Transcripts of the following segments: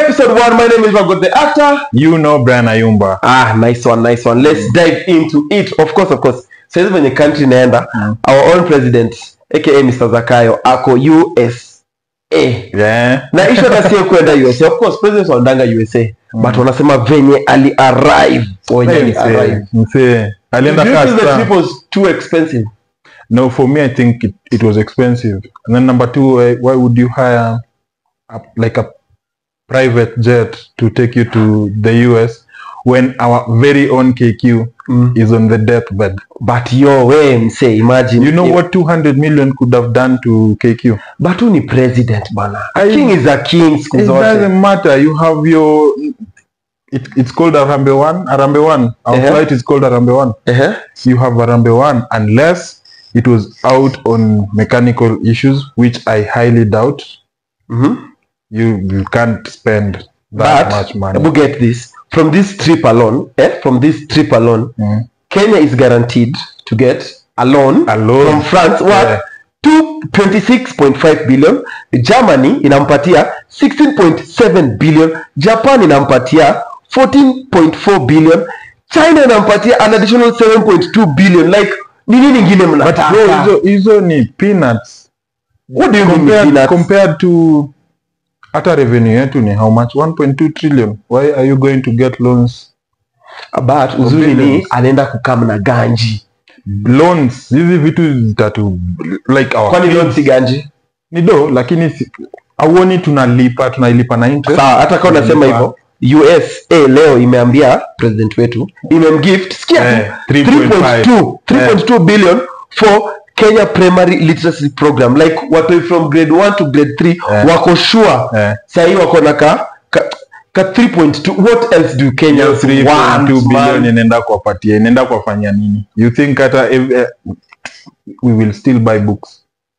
episode one. My name is Magot the actor. You know Brian Ayumba. Ah, nice one, nice one. Let's dive into it. Of course, of course. Sasa venye country inaenda, Mm. our own president aka Mr. Zakayo ako USA. Yeah. Na issue hata sio kwenda USA. Of course, president wanaendanga USA. But wanasema venye ali arrive. Wenye ali arrive. Msee, msee. Alienda Do you feel the kasta. trip was too expensive? No, for me, I think it, it was expensive. And then number two, why, why would you hire a, like a private jet to take you to the US when our very own KQ Mm. is on the deathbed? But yo, we mse, imagine. You know what 200 million could have done to KQ? But who ni president bana? A I- king is a king siku It zote. doesn't matter. You have your. It, it's called Arambe One. Arambe One. Our Uh-huh. flight is called Arambe One. Uh-huh. you have Arambe one unless it was out on mechanical issues, which I highly doubt. Mhm. You you can't spend that But much money. But get this from this trip alone, eh? From this trip alone, Mm. Kenya is guaranteed to get a loan Alone. from France what Yeah. two twenty six point five billion. Germany inampatia sixteen point seven billion. Japan inampatia fourteen point four billion. China inampatia an additional seven point two billion. Like ni nini ingine But bro, mnataka? hizo hizo ni peanuts What do you mean compared, peanuts? compared to hata revenue yetu ni how much 1.2 trillion why are you going to get loans But uzuri ni billions. anaenda kukam na ganji. loans hizi vitu zitatu like our Kwani kids- loan si ganji? ni do lakini si- auoni tunalipa tunalipa na interest sawa hata kama unasema Tunalipa. hivyo usa leo imeambia president wetu imemgift sikia Eh, tu 3.5. 3.2 3.2 billion for kenya primary literacy program like watoi from grade 1 to grade 3 Eh. wako sure Eh. sahii wako na ka, ka, ka 3.2 what else do kenya hiyo 3.2 want, billion man? inaenda kuwapatia inaenda kuwafanyia nini you think hata if, eh, we will still buy books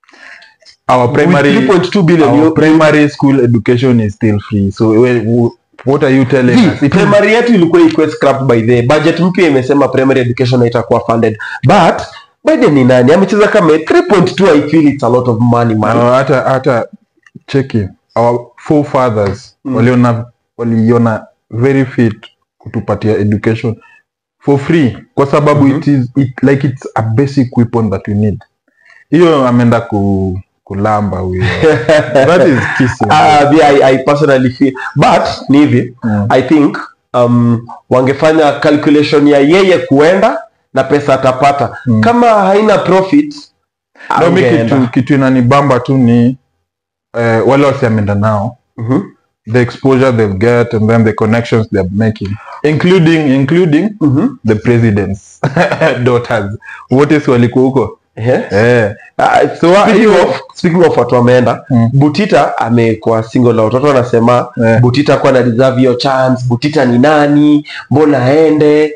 our With primary 3.2 billion our you- primary school education is still free so we, we, what are you telling See, us It is- primary yetu ilikuwa ikuwe scrapped by the budget mpya imesema primary education haitakuwa funded but biden ni nani amecheza kama 3.2 i feel it's a lot of money man uh, hata hata cheki our forefathers Mm. waliona waliona very fit kutupatia education for free kwa sababu Mhm. it is it, like it's a basic weapon that we need hiyo ameenda ku, kulamba huyo that is kissing uh, yeah, I, I personally feel but ni hivi Mm. i think um, wangefanya calculation ya yeye kuenda na pesa atapata Mm. kama haina profit no, mi angeenda. kitu, kitu inanibamba tu ni eh, wale wasiameenda nao Mhm. the exposure they'll get and then the connections they're making including including Mhm. the president's daughters wote si walikuwa huko Ehe. eh. Uh, So, uh, speaking, hiyo- of, speaking of watu wameenda Mm. butita amekuwa single out watu wanasema Eh. butita kuwa na deserve hiyo chance butita ni nani mbona aende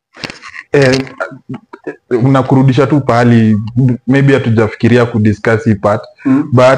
eh, na kurudisha tu pahali maybe hatujafikiria kudiscuss hii part Mm. but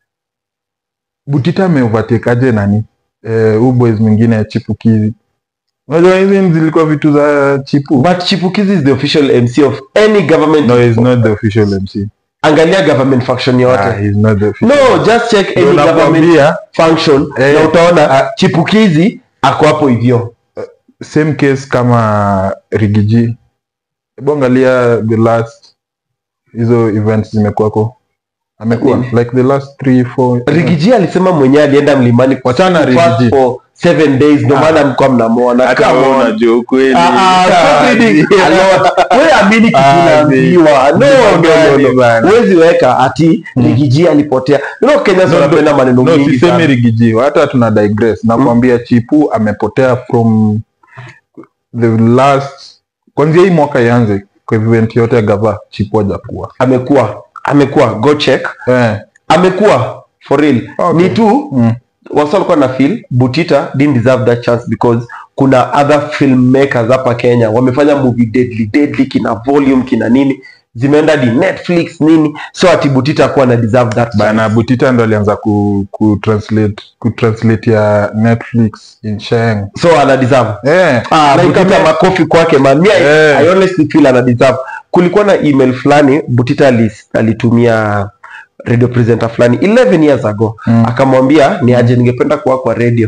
butita ameovatekaje nani eh, huu boys mwingine chipukizi unajua hizi zilikuwa vitu za chipu but chipukizi is the official mc of any government no he's not the official mc angalia government function yote ah, he's not the official no just check any Ndio government nakwambia, function Eh, na utaona ah, chipukizi ako hapo hivyo same case kama rigiji hebu angalia the last hizo events zimekuwako amekuwa Nini? like the last three four rigiji alisema mwenyewe alienda mlimani Wachana fast Rigiji. for seven days ndio Ah. maana mlikuwa mnamwona hata Come wewe on. unajua ukweli Ah, ah, stop reading. Ah, Alot. Wewe amini kitu Ah, unaambiwa. No, no, no, Ni no. bana. Huwezi weka ati rigiji alipotea you know Kenyans No, wanapenda maneno no mingi sisemi sana rigiji hata tuna digress nakwambia chipu amepotea from the last kwanzia hii mwaka ianze kwa event yote ya gava chipu hajakuwa amekuwa amekuwa go check eh, amekuwa for real Okay. ni tu mm. wasa walikuwa na feel butita didn't deserve that chance because kuna other filmmakers hapa kenya wamefanya movie deadly deadly kina volume kina nini zimeenda di netflix nini so ati butita akuwa na deserve that chance. bana butita ndo alianza ku, ku translate ku translate ya netflix in sheng so ana deserve eh, Ah, like Butita ame- makofi kwake man. Me, I, Eh. I honestly feel ana deserve. Kulikuwa na email fulani Butita alis, alitumia radio presenter fulani 11 years ago Mm. akamwambia ni aje ningependa kuwa kwa radio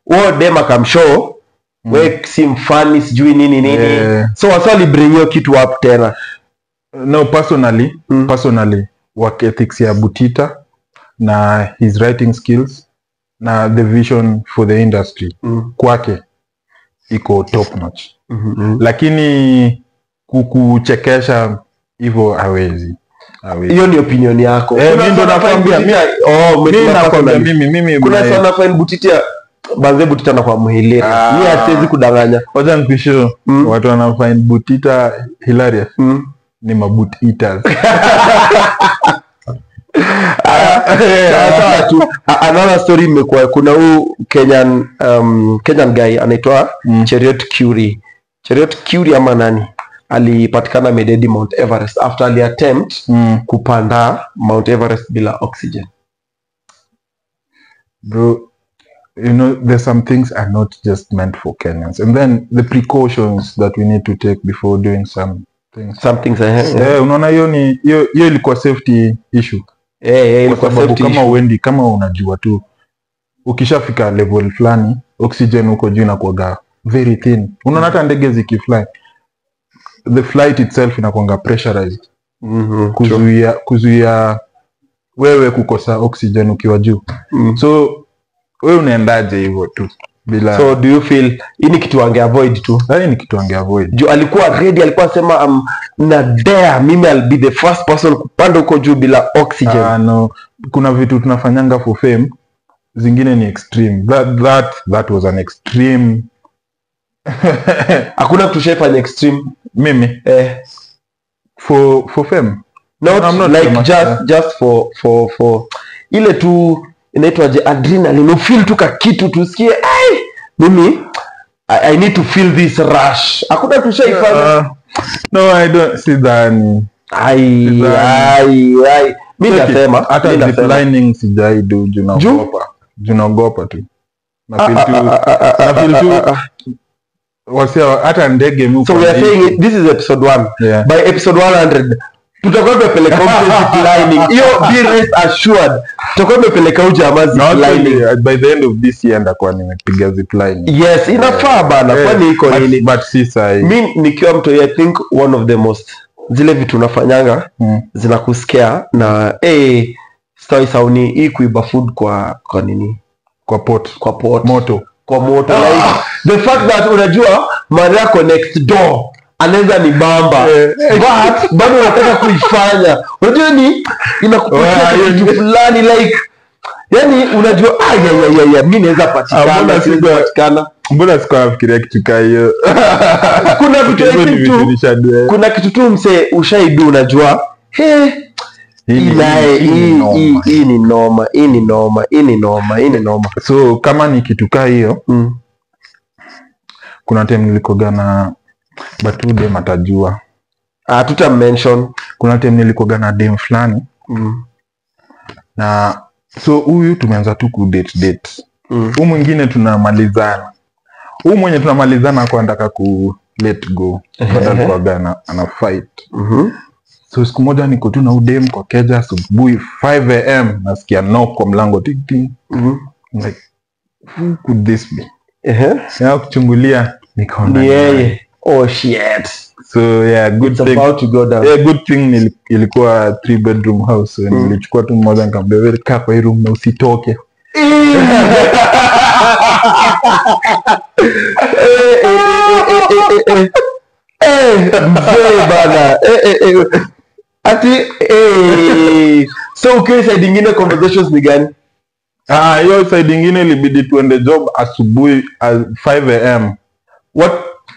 huo dem akamshow we si mfani sijui nini nini Eh. so wasa walibring hiyo kitu up tena no personally Mm. personally work ethics ya butita na his writing skills na the vision for the industry mm. kwake iko top notch mm-hmm. lakini kukuchekesha hivyo hawezi hawezi. hiyo ni opinion yako Eh, Kuna mi ndo sana nakwambia, fine Butita- oh, Mimi umesema nakwambia personally. mimi mimi kuna my- sana fine butitia banze butita na kwa muhiliri Ah. mi hasiwezi kudanganya wacha nikushow Mm. watu wana find butita hilarious mm. ni mabut eaters Sawa tu. A- another story imekuwa kuna huu kenyan um, kenyan guy anaitwa Mm. cheriot curie cheriot curie ama nani alipatikana mededi mount everest after ali attempt mm. kupanda mount everest bila oxygen bro you know there's some things are not just meant for kenyans and then the precautions that we need to take before doing some things something eh, Eh, unaona hiyo ni hiyo hiyo ilikuwa safety issue eh, eh, kwa ilikuwa sababu safety kama issue. uendi kama unajua tu ukishafika level fulani oxygen huko juu inakuwaga very thin unaona hata ndege zikifly the flight itself inakuanga pressurized Mhm, true. kuzuia kuzuia wewe kukosa oxygen ukiwa juu Mm. so wewe unaendaje hivyo tu bila so do you feel hii ni kitu ange avoid tu Hii ni kitu ange avoid juu alikuwa ready alikuwa asema um, na dare mimi I'll be the first person kupanda huko juu bila oxygen Ah, no kuna vitu tunafanyanga for fame zingine ni extreme that, that, that was an extreme hakuna kitu shaifanya extreme mimi eh, for for fame not, I'm not like famous, just yeah. just for for for ile tu inaitwaje adrenaline ufeel tu ka kitu tusikie ai mimi I, I need to feel this rush hakuna tushaifanya Uh, no i don't see that ai Sidhani. ai ai mi Take it. nasema hata mi nasema ziplining sijaidu juu naogopa juu naogopa tu na feel tu na feel tu- wasia hata ndege mi so we are upande- saying it, this is episode 1 Yeah. by episode 100 tutakuwa tumepeleka huko ziplining hiyo be rest assured tutakuwa tumepeleka huko jamaa Na actually, ziplining uh, by the end of this year ndakuwa nimepiga ziplining yes inafaa bana Yeah. kwani iko But- nini but si sahi mi nikiwa mtu i think one of the most zile vitu unafanyanga Mm. zinakusikia na hey, stai sauni hii kuiba food kwa kwa nini kwa pot kwa pot moto kwa moto like the fact that unajua mara yako next door anaweza ni bamba Eh, but bado unataka kuifanya unajua ni inakupatia Wah, hiyo kitu ni- fulani like yani unajua ayayayaya mi naweza Ah, patikana mbona siwezi sikuwa- patikana mbona sikuwa nafikiria kitu kaa hiyo kuna vitu I Hivyo ni think vitu tu nishadua. kuna kitu tu msee ushaidu unajua he Hii hii ni- naye hii ni hii- noma. hii- hii ni noma hii ni noma hii ni noma hii ni noma so kama ni kitu kaa hiyo Mm. kuna time nilikoga na but huyu dem atajua Ah, tuta mention kuna time nilikoga na dem fulani mm. na so huyu tumeanza tu kudate date Mm. huu mwingine tunamalizana huu mwenye tunamalizana kwa anataka ku let go Bado alikuwaga ana, ana fight Mhm. so siku moja niko tu na udem kwa keja asubuhi 5 am nasikia knock kwa mlango tik tik Mhm. I'm like who could this be Ehe. ya kuchungulia nikaona ni ni yeye. yeye oh shit so yeah good it's thing about to go down yeah, good thing nili, ilikuwa three bedroom house so Mm. nilichukua tu mmoja nikamwambia wewe kaa kwa hii room na usitoke Eh, eh, eh, eh, eh, eh, eh. Eh, mzee bana Eh, eh, eh. ati eh. so ukiwa side ingine conversations ni gani Ah, hiyo side ingine ilibidi tuende job asubuhi at 5 am what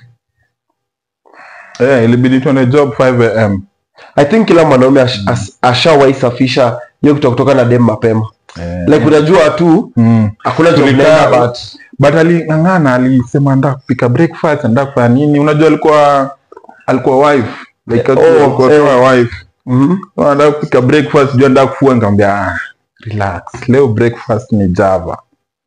eh, ilibidi tuende job 5 am i think kila mwanaume ash- as- ashawahi safisha hiyo kutoka kutoka na dem mapema eh, like unajua tu mm. hakuna job Tulikaa- naenda, but but aling'ang'ana alisema nda kupika breakfast nda kufanya nini unajua alikuwa alikuwa wife like Oh, alikuwa eh. kama wife Mhm. nda kupika breakfast jua nda kufua nikamwambia ah, relax leo breakfast ni java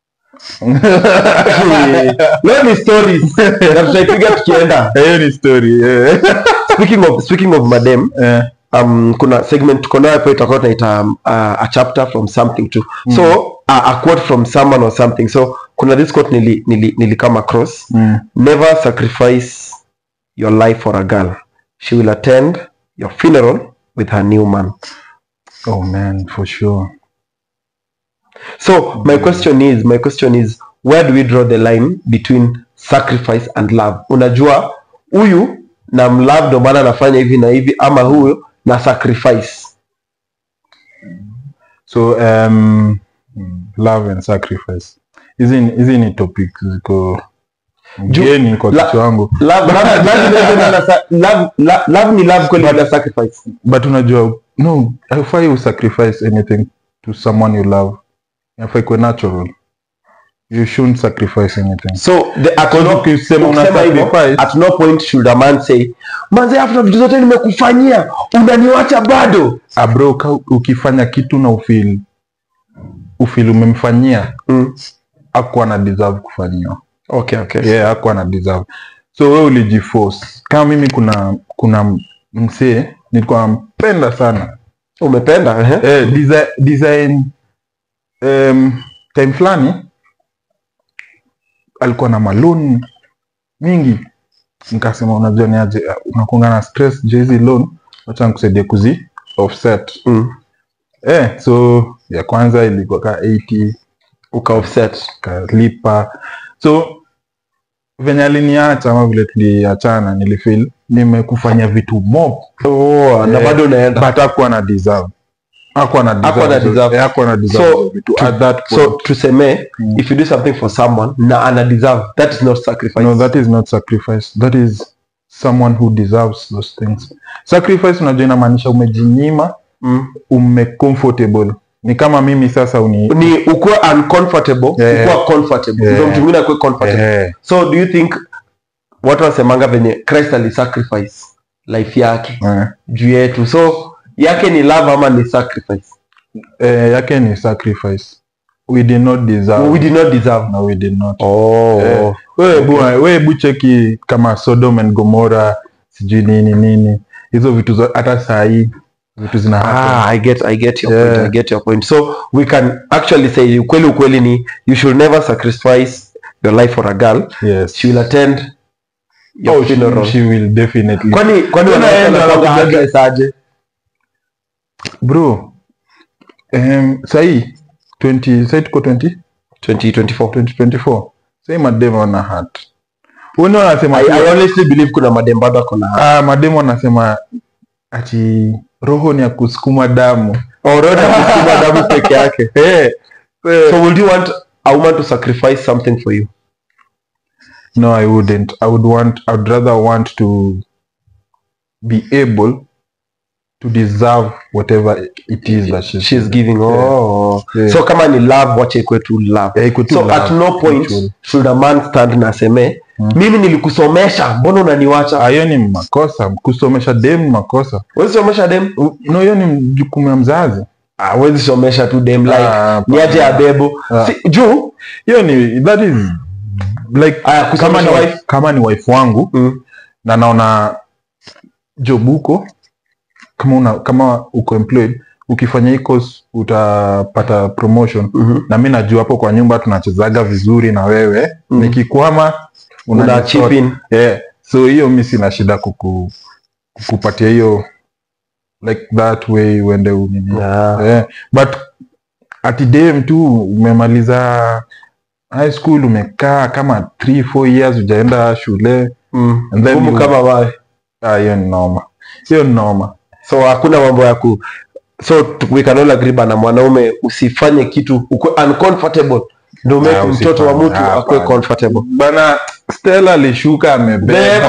leo ni stories na tutaipiga tukienda hiyo ni story eh. speaking of speaking of madem Eh, um, kuna segment tuko nayo hapo itakuwa tunaita um, uh, a chapter from something to so a, a quote from someone or something so kuna this quote nili, nili, nili come across Mm. never sacrifice your life for a girl she will attend your funeral with her new man Oh man, for sure. so my question is my question is where do we draw the line between sacrifice and love unajua huyu na mlove ndo maana anafanya hivi na hivi ama huyu na sacrifice So um, love and sacrifice. Hizi ni- hizi ni topics ziko Ju- geni kwa la- kichwa wangu. love, love, love, love, love, love, love, love ni love kweli bila sacrifice But unajua no, haifai you sacrifice anything to someone you love. Inafai kuwe natural. You shouldn't sacrifice anything. so the, at Because no, ukisema una ukisema hivyo, sacrifice- at no point should a man say manze after vitu zote nimekufanyia unaniwacha bado Ah bro, ka ukifanya kitu na ufeel ufeel umemfanyia mm. hakuwa na deserve kufanyiwa. okay okay yeah, hakuwa na deserve so we ulijiforce kama mimi kuna kuna msee nilikuwa nampenda sana umependa eh? eh, design, design um, time fulani alikuwa na malon mingi nikasema unajua ni aje unakunga na stress juu hizi loan wacha nikusaidie kuzi offset mm. eh, so ya kwanza ilikuwa ka 80 uka offset kalipa so venye aliniacha ama vile tuliachana nilifeel nimekufanya vitu mob oh, na Eh, bado unaenda but hakuwa na deserve hakuwa na Hakuwa na deserve deserve. Eh, hakuwa na deserve So, vitu to- at that so point tuseme Mm. if you do something for someone na ana deserve that is not sacrifice no that is not sacrifice that is someone who deserves those things sacrifice unajua inamaanisha umejinyima mm. ume comfortable ni kama mimi sasa uni ni ukuwe uncomfortable Yeah. ukuwa comfortable Yeah. ndio mtu mwingine akuwe comfortable eh, so do you think watu wasemanga venye christ alisacrifice life yake eh, juu yetu so yake ni love ama ni sacrifice eh, yake ni sacrifice we did not deserve we did not deserve no we did not oh Eh, wewe bu- wewe bu cheki kama Sodom and Gomora sijui nini nini hizo vitu zo- hata saa hii vitu zina happen. Ah, I get, I get your Yeah. point. I get your point. So we can actually say ukweli ukweli ni you should never sacrifice your life for a girl. yes She will attend your oh, she, funeral. she will definitely Kwani kwani Tena wanawake enda wanakuwa wanakuja- aggress aje? bro um, sahii 20 sahii tuko 20 2024. 2024 sahii mademo wana hat wene wanasema I, I honestly believe kuna madem bado ako na ah, mademo wanasema ati roho ni ya kusukuma damu already kusema damu peke yake. eh, eh, So would you want a woman to sacrifice something for you? No, I wouldn't. I would want. I would rather want to be able to deserve whatever it is that she's. She's giving. Oh. Yeah. So kama ni love wache ikwe tu love. Yeah, iko tu so love, at no point actually. should a man stand na aseme mimi nilikusomesha mbona unaniwacha Ah, hiyo ni makosa. Kusomesha dem ni makosa. Huwezi somesha dem U- No, hiyo ni jukumu ya mzazi. awezi somesha tu dem like Ah, ni aje hapana. abebo Ah. si, juu Hiyo ni that is like Aya, kama kusomesha ni wife. wife, kama ni wife wangu mm. na naona job huko kama una, kama uko employed ukifanya hii course utapata promotion mm na mi najua hapo kwa nyumba tunachezaga vizuri na wewe Mm. nikikwama una unanisort. chip in yeah. so hiyo mi sina shida kuku, kukupatia hiyo like that way uende unini yeah. yeah. but ati dem tu umemaliza high school umekaa kama 3 4 years ujaenda shule mm. And then Ngumu you- kama wawe ah, hiyo ni noma hiyo ni noma so hakuna mambo ya ku so t- we can all agree bana mwanaume usifanye kitu ukwe uncomfortable ndio Ah, make mtoto wa usifanye. mtu Ah, akwe hapana. comfortable bana stella alishuka amebeba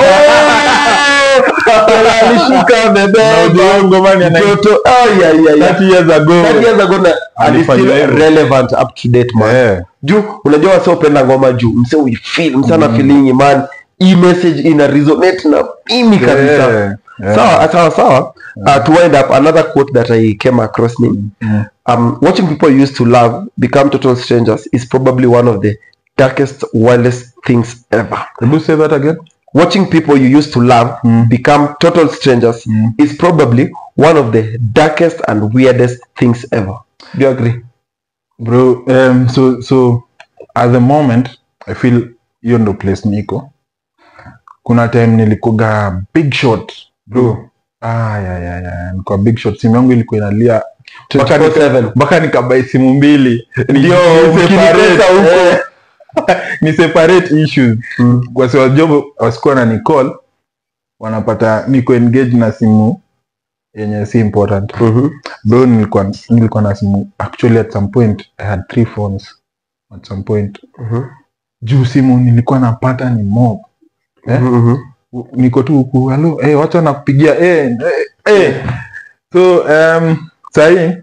Stella alishuka amebeba. Na ujue ngoma ni ana- mtoto ay, ay, ay, ay. 30 years ago That years ago na and it's Alifanya still hivyo. relevant up to date man yeah. juu unajua wase upenda ngoma juu mse uifeel mse ana feeling man hii message ina resonate na mimi kabisa Yeah. Yeah. sawa sawa sawa uh, to wind up another quote that i came across ni Mm. um, watching people you used to love become total strangers is probably one of the darkest wildest things ever Could you say that again? watching people you used to love Mm. become total strangers Mm. is probably one of the darkest and weirdest things ever do you agree bro um, so so at the moment i feel hiyo ndo place niko kuna time nilikuga big shot bro ah, ya, ya, ya. nilikuwa big shot simu yangu ilikuwa inalia mpaka nika- 24/7. mpaka nikabai simu mbili Ni- Ndio, ni mkinitesa separate, huko. eh, ni separate issues wasiwajob wasikuwa na nicall wanapata niko engage na simu yenye si important Mhm. bro nilikuwa nilikuwa na simu actually at some point i had three phones at some point Mhm. juu simu nilikuwa napata ni mob eh? Mhm. niko tu huku halo eh, watu wanakupigia eh, eh, eh. so um, sahii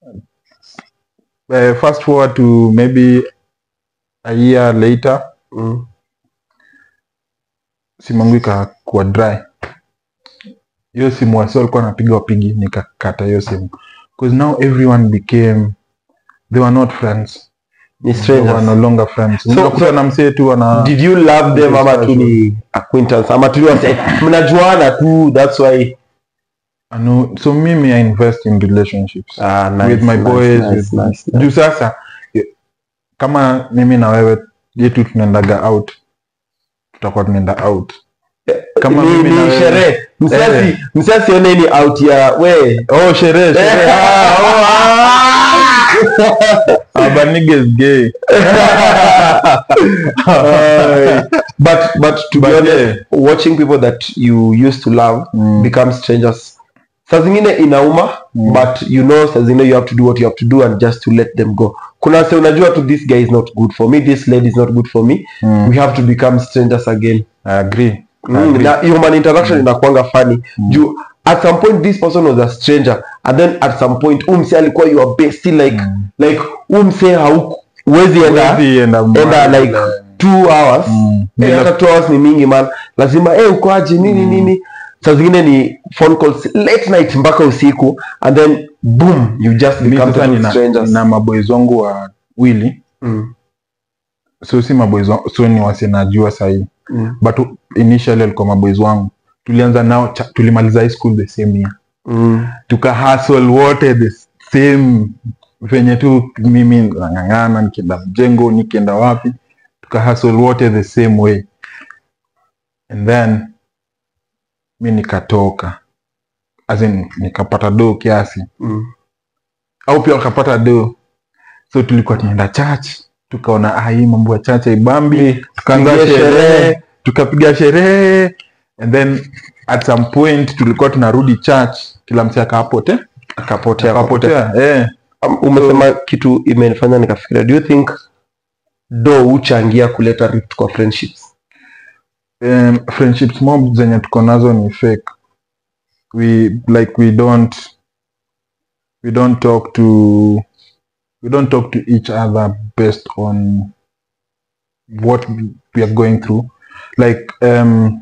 uh, fast forward to maybe a year later Mhm. simu yangu ikakuwa dry hiyo simu wasi walikuwa napiga wapigi nikakata hiyo simu because now everyone became they were not friends Ni they were no strangers. longer friends So- unakuta so- na msee tu wana Did you love them ama tu ni acquaintance ama tu ni wase mnajuana tu that's why ano, so mimi i invest in relationships ah, nice, with my nice, boys nice, with, nice, nice. juu sasa eh, kama mimi na wewe yetu tunaendaga out tutakuwa tunaenda out kama ni, mimi na ni wewe- sherehe msiasi Eh. msiasi one ni out ya we oh sherehe sherehe ah, oh, ah. Ah, but niggas gay but but to be But honest yeah. watching people that you used to love Mm. become strangers saa zingine inauma Mm. but you know saa zingine you have to do what you have to do and just to let them go kuna se unajua tu this guy is not good for me this lady is not good for me Mm. we have to become strangers again I agree. I mm. agree. na human interaction inakwanga funny juu at some point this person was a stranger and then at some point umse alikuwa your bestie like like umse hauku huwezi enda Huwezi enda enda mahali like ile- two hours Mm. Eh, hata two hours ni mingi man lazima eh ukoaje nini nini saa zingine ni phone calls late night mpaka usiku and then boom you just Mi become sasa total nina, strangers nina maboys wangu wa wili mm. so si maboys wangu so ni wasi najua sahii Mm. but initially alikuwa maboys wangu tulianza nao cha- tulimaliza high school the same year Mm. tuka hustle wote the same venye tu mimi nang'ang'ana nikienda mjengo nikienda wapi tuka hustle wote the same way and then mi nikatoka as in nikapata doo kiasi Mm. au pia wakapata do so tulikuwa tunaenda church tukaona ah, hii mambo ya church haibambi tukaanza Piga sherehe sherehe. tukapiga sherehe and then at some point tulikuwa tunarudi church kila msi akapote akapotea akapotea akapotea eh. Um, umesema kitu imenifanya nikafikiria do you think do huchangia kuleta rift kwa friendships um, friendships mob zenye tuko nazo ni fake we like we don't we don't talk to we don't talk to each other based on what we are going through like um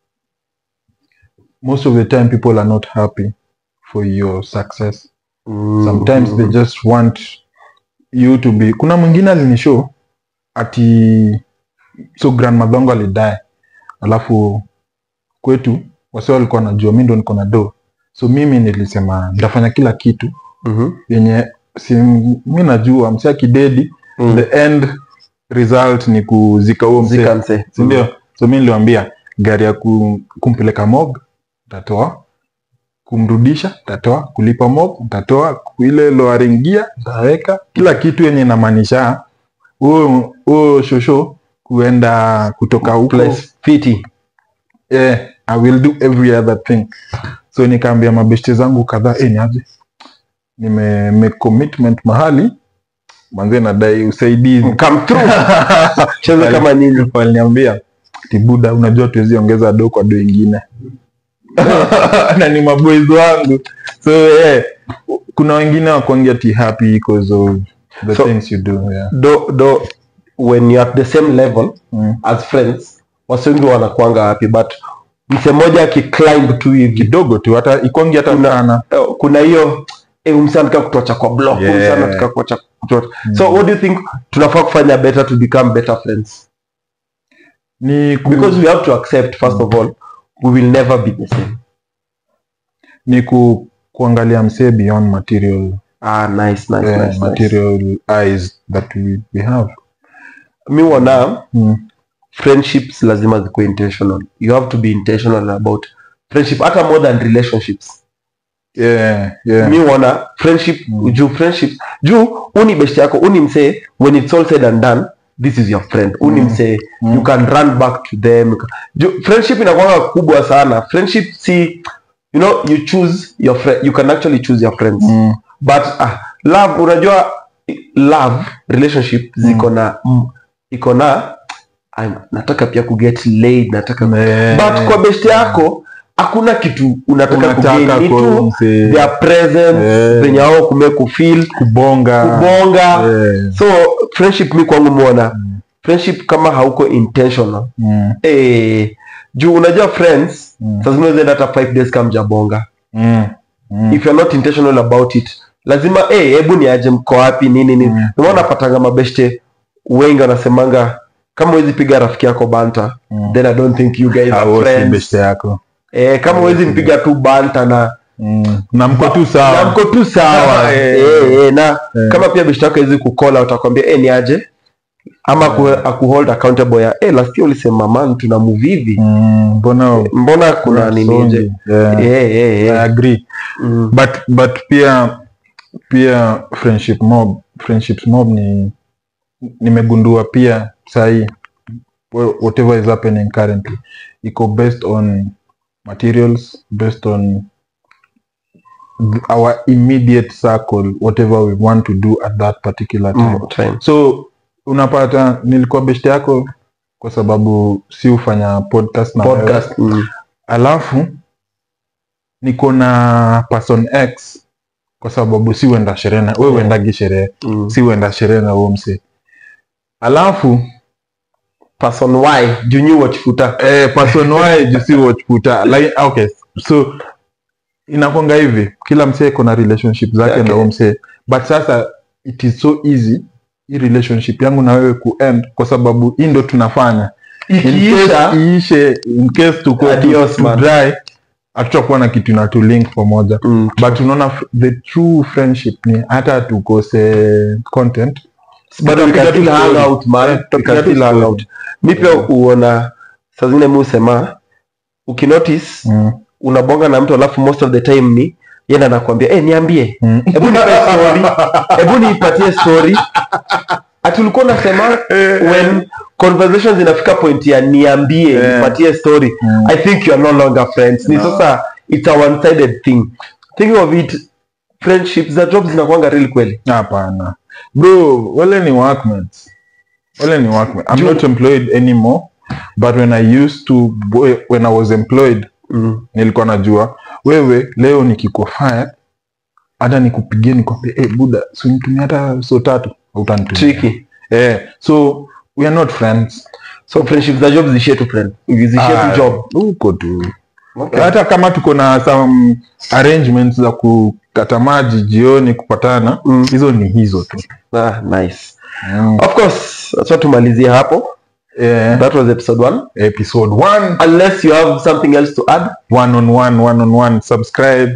most of the time people are not happy for your success sometimes they just want you to be kuna mwingine alinishow ati so grandmother wangu alidae alafu kwetu wase walikuwa najua mi ndo niko na do so mimi nilisema nitafanya kila kitu Mhm. yenye si mi najua msi akidedi Mm. the end result ni kuzika huo msee Zika mse. sindio so mi niliwambia gari ya ku, kumpeleka mog tatoa kumrudisha tatoa kulipa mog tatoa ile loaringia taweka kila kitu yenye inamaanisha huo huo shosho kuenda kutoka huko Place fiti yeah, i will do every other thing so nikaambia mabeshte zangu kadhaa eh, niaje nime make commitment mahali manze nadai usaidizi come through cheza kama nini waliniambia tibuda unajua tuwezi ongeza do kwa do ingine na ni maboys wangu so yeah, kuna wengine wakuangia ti happy because of the So- things you do yeah. do do when you're at the same level mm. as friends wasi wengi wanakuanga happy but mse mmoja akiclimb tu hivi kidogo tu hata ikwangi hata Kuna- sana eh, kuna hiyo eh, umse anataka kutocha kwa block Yeah. umse anataka kutocha kutocha so what do you think tunafaa kufanya better to become better friends ni ku, because we have to accept first of all we will never be the same ni ku, kuangalia msee beyond material ah nice nice eh, nice, nice. material eyes that we, we have mi wana mm. friendships lazima zikuwe intentional you have to be intentional about friendship hata more than relationships yeah, yeah. mi wana friendship Mm. juu friendship juu uni best yako uni msee when it's all said and done this is your friend uni Mm. msee Mm. you can run back to them You can- juu friendship inakwanga kubwa sana friendship si you know you choose your friend you can actually choose your friends Mm. but ah, love unajua love relationship ziko na mm, iko na I'm- nataka pia kuget laid nataka Eh, but kwa best yako hakuna kitu unataka unataka kugain ni kwa tu mse- their presence Eh. venye wao kumeku feel kubonga kubonga Eh, so friendship mi kwangu mwona friendship kama hauko intentional mm, eh, juu unajua friends Mm. saa zingine unaeza enda hata five days kama mjabonga mm, mm. if you're not intentional about it lazima eh, hebu ni aje mko wapi nini nini Mm. mm. napatanga mabeshte wengi wanasemanga kama huwezi piga rafiki yako banta Mm. then i don't think you guys Ah, are wote friends beste yako eh, kama huwezi mpiga tu banta na mm. na mko tu na sawa mko tu sawa Eh. eh, eh, na Eh. kama pia beshte yako hawezi kukola utakwambia eh, ni aje ama aku, akuhold accountable ya eh, last year ulisema man tuna move hivi Mm, mbona mbona kuna nini nje Yeah. eh, eh, I eh. agree Mm. but but pia pia friendship mob friendships mob ni nimegundua pia sahii whatever is happening currently iko based on materials based on th- our immediate circle whatever we want to do at that particular time Mm, time. so unapata nilikuwa best yako kwa sababu si hufanya podcast na wewe podcast mm. alafu niko na person x kwa sababu si uenda sherehe na we uendagi sherehe Mm. si uenda sherehe na huo mse alafu person y junyu wachifuta eh, person y juu si watchputa like, okay so inakwanga hivi kila msee iko na relationship zake Zake. na huo msee but sasa it is so easy hii relationship yangu na wewe kuend kwa sababu hii ndo tunafanya In case ikiisha iishe in case tuko Adios, man. dry hatutakuwa na kitu na link pamoja mm. but unaona f- the true friendship ni hata tukose content but we Tutapiga can still tu hang story. out man Eh, we tutapiga can tu still hang story. out mi pia uona saa zingine mi husema ukinotice Mm, unabonga na mtu alafu most of the time ni yenda nakwambia eh niambie mm. hebu nipe story hebu niipatie story ati ulikuwa unasema when conversations inafika point ya niambie Eh. nipatie story Mm. i think you are no longer friends ni No. sasa it's a one sided thing thinking of it friendships za jobs zinakwanga really kweli hapana bro wale ni workmates wale ni workmates i'm Juu- not employed anymore but when i used to when i was employed mm. nilikuwa najua wewe leo nikiko fired hata nikupigie nikwambia hey, buda sunitumia hata so tatu utanitumia tricky eh, so we are not friends so friendships za jobs zishie tu friend zishie Ah, tu job huko tu okay. hata kama tuko na some arrangements za kukata maji jioni kupatana Mm. hizo ni hizo tu ah, nice mm. of course acha tumalizie hapo eh, that was episode one episode one unless you have something else to add one on one one on one subscribe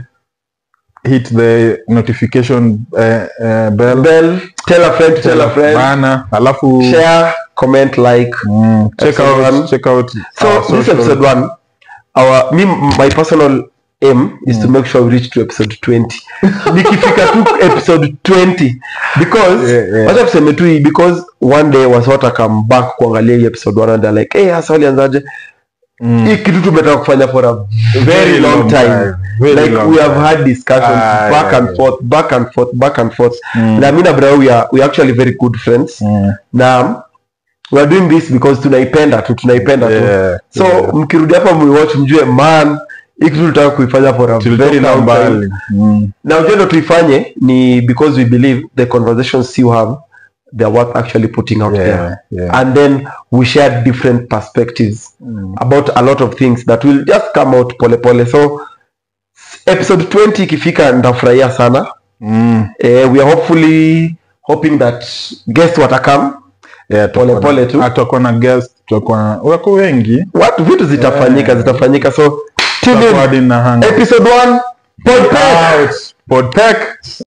hit the notification uh, uh, bell bell tell a friend to tell a friend bana alafu share comment like mm, check Episode out one. check out so our this social- episode one our me my personal aim is to make sure we reach to episode 20 nikifika tu episode 20 because Yeah, yeah. wacha tuseme tu hii because one day wasota come back kuangalia hii episode 1 and they're like hey hasa walianzaje Mm. hii kitu tumetaka kufanya for a very, long, time, Very like long we have time. had discussions Ah, back yeah, and yeah. forth back and forth back and forth Mm. na mi na bra we are, we are actually very good friends Mm. na we are doing this because tunaipenda tu tunaipenda tu Yeah, so yeah. mkirudi hapa mwiwatch mjue man hii kitu tutaka kuifanya for a Tulitoka very long time mbali. Mm. na ujendo tuifanye ni because we believe the conversations you have they're worth actually putting out Yeah, there yeah. and then we share different perspectives Mm. about a lot of things that will just come out pole pole so episode 20 ikifika ndafurahia sana Mm. eh, we are hopefully hoping that guest watakam Yeah, Pole tutakuwa na- pole tu. Ah, tutakuwa na guest tutakuwa na- wako wengi watu vitu zitafanyika Yeah. zitafanyika so tune Tutakuwa in hadi na hang- episode 1 podcast Out. Podpack.